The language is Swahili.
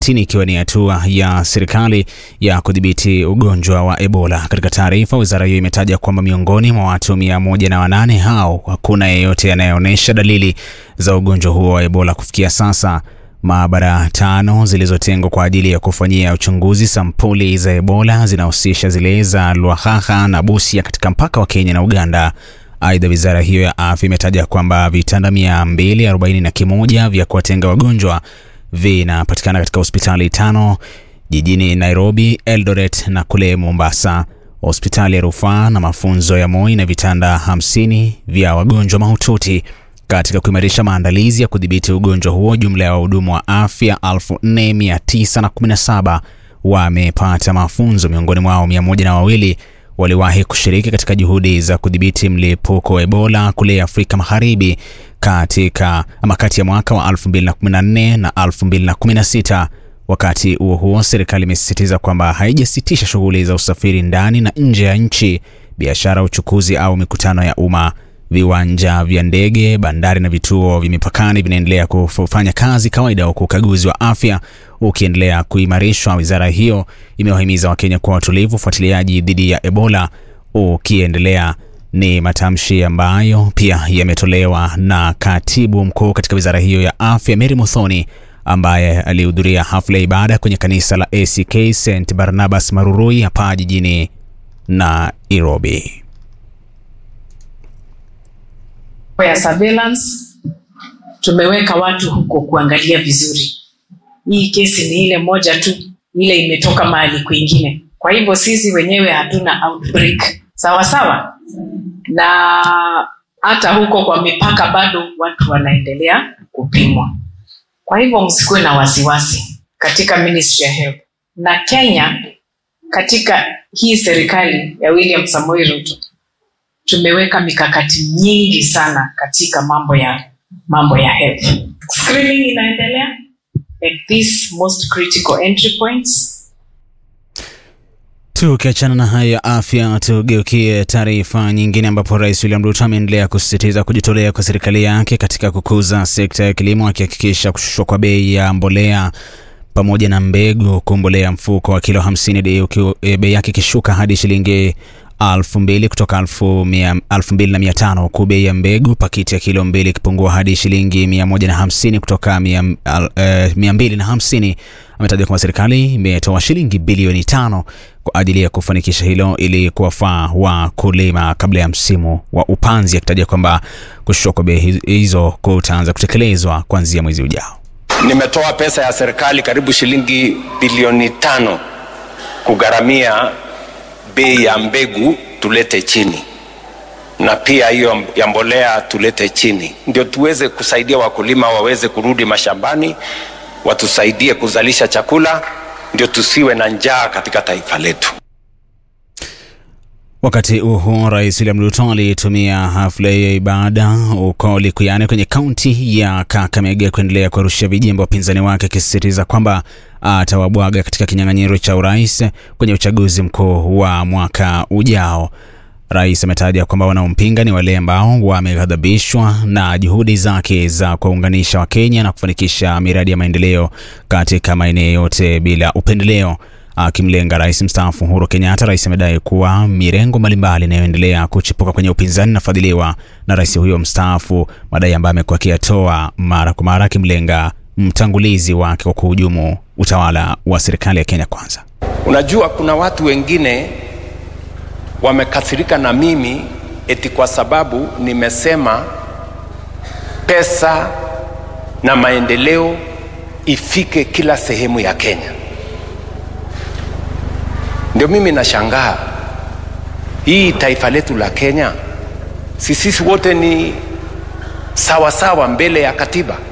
ikiwa ni hatua ya serikali ya kudhibiti ugonjwa wa Ebola. Katika taarifa, wizara hiyo imetaja kwamba miongoni mwa watu mia moja na wanane hao hakuna yeyote anayeonyesha dalili za ugonjwa huo wa Ebola kufikia sasa. Maabara tano zilizotengwa kwa ajili ya kufanyia uchunguzi sampuli za Ebola zinahusisha zile za Lwakhakha na Busia katika mpaka wa Kenya na Uganda. Aidha, wizara hiyo ya afya imetaja kwamba vitanda mia mbili arobaini na kimoja vya kuwatenga wagonjwa vinapatikana katika hospitali tano jijini Nairobi, Eldoret na kule Mombasa. Hospitali ya rufaa na mafunzo ya Moi na vitanda hamsini vya wagonjwa mahututi. Katika kuimarisha maandalizi ya kudhibiti ugonjwa huo, jumla ya wahudumu wa afya 4917 wamepata mafunzo. Miongoni mwao mia moja na wawili waliwahi kushiriki katika juhudi za kudhibiti mlipuko wa Ebola kule Afrika Magharibi katika ama kati ya mwaka wa 2014 na 2016. Wakati huo huo, serikali imesisitiza kwamba haijasitisha shughuli za usafiri ndani na nje ya nchi, biashara, uchukuzi au mikutano ya umma. Viwanja vya ndege, bandari na vituo vya mipakani vinaendelea kufanya kazi kawaida, huku ukaguzi wa afya ukiendelea kuimarishwa. Wizara hiyo imewahimiza Wakenya kuwa watulivu, ufuatiliaji dhidi ya Ebola ukiendelea. Ni matamshi ambayo pia yametolewa na katibu mkuu katika wizara hiyo ya afya Mary Muthoni ambaye alihudhuria hafla ya ibada kwenye kanisa la ACK St Barnabas Marurui hapa jijini Nairobi. ya surveillance tumeweka watu huko kuangalia vizuri. Hii kesi ni ile moja tu, ile imetoka mahali kwingine. Kwa hivyo sisi wenyewe hatuna outbreak, sawa sawa, na hata huko kwa mipaka bado watu wanaendelea kupimwa. Kwa hivyo msikuwe na wasiwasi katika Ministry ya Health na Kenya. Katika hii serikali ya William Samoei Ruto tumeweka mikakati nyingi sana katika mambo ya mambo ya health. Screening inaendelea at these most critical entry points. Tukiachana na haya ya afya, tugeukie taarifa nyingine, ambapo Rais William Ruto ameendelea kusisitiza kujitolea kwa serikali yake katika kukuza sekta ya kilimo, akihakikisha kushushwa kwa bei ya mbolea pamoja na mbegu, huku mbolea mfuko wa kilo 50 bei yake ikishuka hadi shilingi elfu mbili kutoka elfu mbili na mia tano huku bei ya mbegu pakiti ya kilo mbili ikipungua hadi shilingi mia moja na hamsini kutoka mia, uh, mia mbili na hamsini. Ametaja kwamba serikali imetoa shilingi bilioni tano kwa ajili ya kufanikisha hilo ili kuwafaa wakulima kabla ya msimu wa upanzi, akitaja kwamba kushushwa kwa bei hizo kutaanza kutekelezwa kuanzia mwezi ujao. Nimetoa pesa ya serikali karibu shilingi bilioni tano kugharamia bei ya mbegu tulete chini na pia hiyo ya mbolea tulete chini, ndio tuweze kusaidia wakulima waweze kurudi mashambani, watusaidie kuzalisha chakula, ndio tusiwe na njaa katika taifa letu. Wakati huo Rais William Ruto alitumia hafla ya ibada huko Likuyani kwenye kaunti ya Kakamega kuendelea kuwarushia vijembe wapinzani wake, akisisitiza kwamba atawabwaga katika kinyang'anyiro cha urais kwenye uchaguzi mkuu wa mwaka ujao. Rais ametaja kwamba wanaompinga ni wale ambao wameghadhabishwa na juhudi zake za kuwaunganisha Wakenya na kufanikisha miradi ya maendeleo katika maeneo yote bila upendeleo. Akimlenga rais mstaafu Uhuru Kenyatta, rais amedai kuwa mirengo mbalimbali inayoendelea kuchipuka kwenye upinzani inafadhiliwa na rais huyo mstaafu, madai ambayo amekuwa akiyatoa mara kwa mara, akimlenga mtangulizi wake kwa kuhujumu utawala wa serikali ya Kenya Kwanza. Unajua, kuna watu wengine wamekasirika na mimi eti kwa sababu nimesema pesa na maendeleo ifike kila sehemu ya Kenya. Ndio mimi nashangaa hii taifa letu la Kenya, si sisi wote ni sawasawa mbele ya katiba?